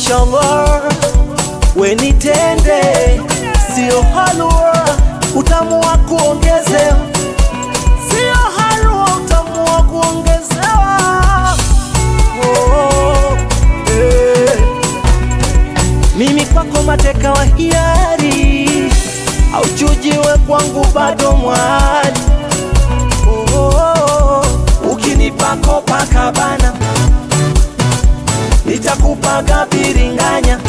mashallah, we nitende, sio halua, utamu wa kuongezewa, sio halua, utamu wa kuongezewa. Oh, eh. Mimi kwako mateka wa hiari, auchujiwe kwangu bado mwali. Oh, oh, oh. Ukinipa Copacabana nitakupaga biringanya,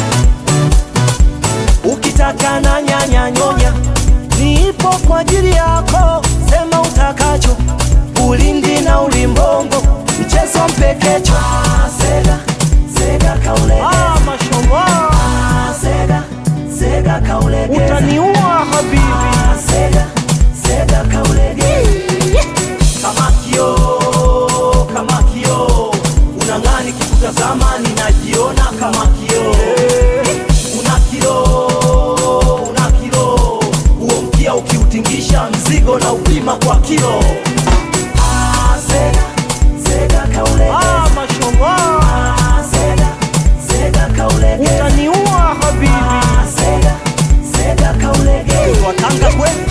ukitaka na nyanya nyonya, nipo kwa ajili yako, sema utakacho, ulindi na ulimbombo, mchezo mpekecho. Ah, Sega, sega kaulegeza. Ah, mashallah, Ah, sega, sega kaulegeza. utaniua habibi. Ah, sega, sega kaulegeza. Kama kioo, kama kioo, unang'ani kikutazama, ninajiona kama kioo. Una kilo, una kilo, huo mkia ukiutingisha mzigo na upima kwa kilo. Ah, sega, sega kaulegeza. Ah, mashallah, Ah, sega, sega kaulegeza. utaniua habibi. Ah, sega, sega kaulegeza. Watanga kweli?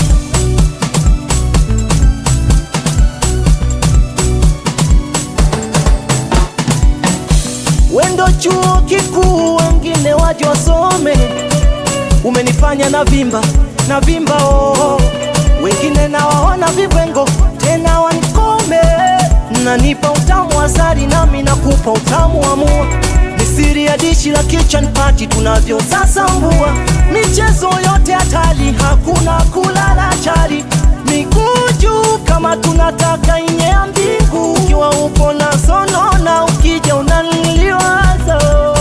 Wendo chuo kikuu, wengine waje wasome. Umenifanya na vimba na vimba oh. Wengine nawaona vibwengo tena wanikome. Nanipa utamu asali nami nakupa utamu wa mua. Ni siri ya dishi la kitchen party tunavyo sasa mbua. Michezo yote hatari, hakuna kulala chali. Miguu juu kama tunataka inye ya mbingu. Ukiwa upo na sonona, ukija unaniliwaza.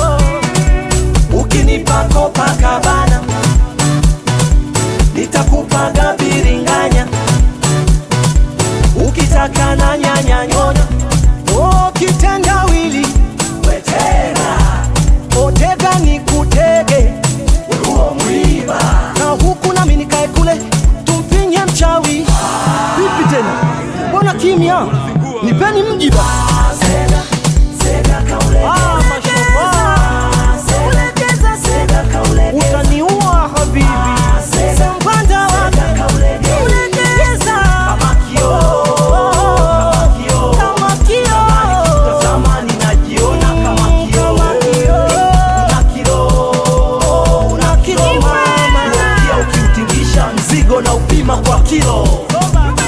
Ukinipa Copacabana nitakupaga biringanya, ukitaka na nyanya nyonya. Oh, kitendawili wetega, otega ni kutege huo mwiba, na huku nami nikae kule tumpinye mchawi. Vipi tena, mbona kimya? Nipeni mjiba. Sega, sega kaulegeza. Ah, mashallah, Sega, sega kaulegeza. utaniua habibi. Sambanda wake ulegeza. Kama kioo, kama kioo. Tazama ninajiona kama kioo. Una kilo, una kilo mama. Pia ukiutingisha mzigo na upima kwa kilo.